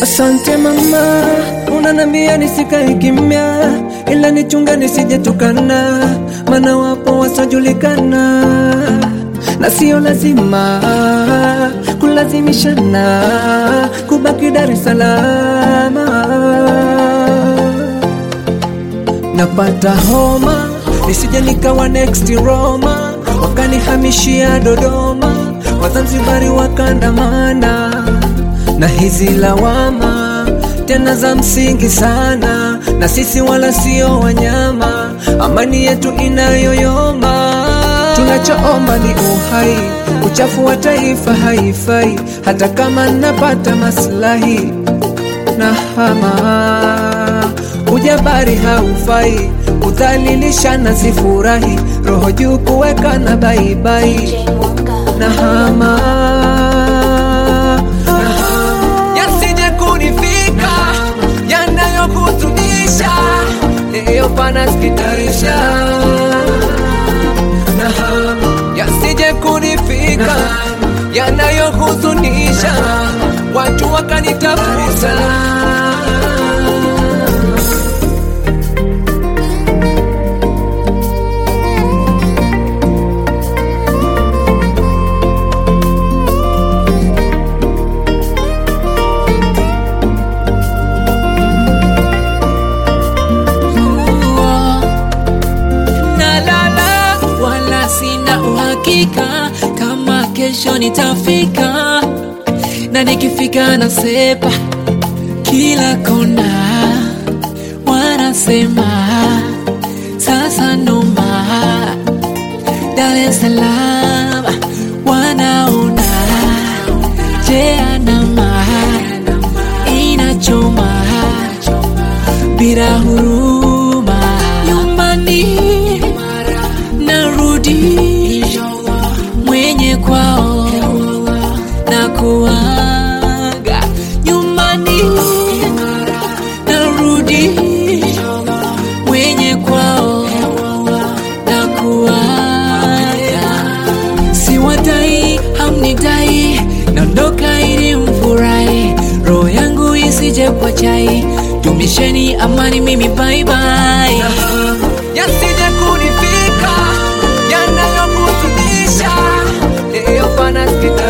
Asante mama, unanambia nisikae kimya, ila nichunga nisijetukana, maana wapo wasiojulikana, na sio lazima kulazimishana kubaki Dar es Salaam. Napata homa nisije nikawa next Roma, wakanihamishia Dodoma, Wazanzibari wakandamana na hizi lawama tena za msingi sana, na sisi wala sio wanyama, amani yetu inayoyoma. Tunachoomba ni uhai, uchafu wa taifa haifai, hata kama napata maslahi na hama ujabari haufai, kudhalilishana sifurahi, roho juu kuweka na baibai na hama yasije kunifika yanayohuzunisha leo panasikitarisha na hama yasije kunifika yanayohuzunisha watu wakanitafuta nalala wala sina uhakika kama kesho nitafika na nikifika nasepa kila kona wanasema sasa noma Dar es Salaam wanaona jeanama inachoma bila huruma nyumbani narudi mwenye kwao na kuaga nyumbani narudi mwenye kwao na kuaga siwatai hamnitai naondoka ili mfurahi roho yangu isije kwa chai dumisheni amani mimi bye bye yasije kunifika yanayohuzunisha leo panasikita